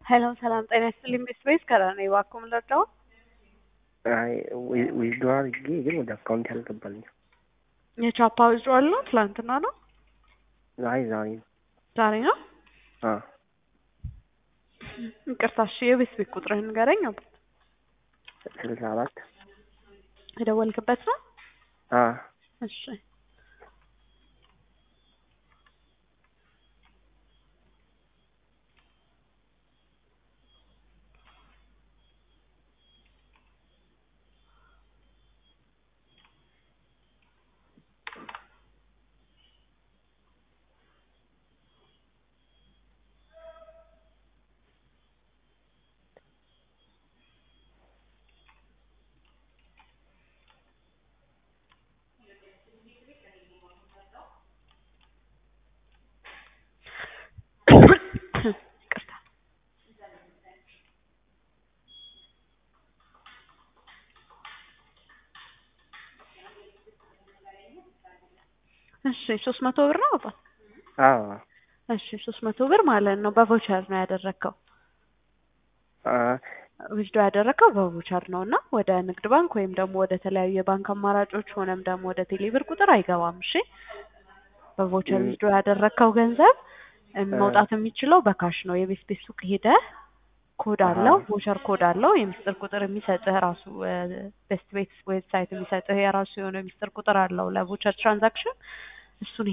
ሄሎ ሰላም ጤና ይስጥልኝ ቤስቤስ ከራኔ እባክዎ ምን ልርዳዎ? አይ ዊዝድሮ አድርጌ ግን ወደ አካውንት ያልገባልኝ። የቻፓ ዊዝድሮዋል ነው ትላንትና ነው አይ ዛሬ ነው። ዛሬ ነው? አ ይቅርታ እሺ የቤት ቤት ቁጥርህን ንገረኝ። ስልሳ አራት የደወልክበት ነው? አ እሺ ይቅርታ እሺ ሶስት መቶ ብር ነው አባ? አዎ እሺ ሶስት መቶ ብር ማለት ነው በቮቸር ነው ያደረግከው? አ ዊዝድሮ ያደረግከው በቮቸር ነው እና ወደ ንግድ ባንክ ወይም ደግሞ ወደ ተለያዩ የባንክ አማራጮች ሆነም ደግሞ ወደ ቴሌብር ቁጥር አይገባም። እሺ በቮቸር ም- ዊዝድሮ ያደረግከው ገንዘብ እ መውጣት የሚችለው በካሽ ነው። የቤት ቤት ሱቅ ሄደህ ኮድ አሃ አለው ቮቸር ኮድ አለው የምስጢር ቁጥር የሚሰጥህ ራሱ ቤስት ቤት ዌብሳይት የሚሰጥህ የራሱ የሆነ ምስጢር ቁጥር አለው ለቮቸር ትራንዛክሽን እሱን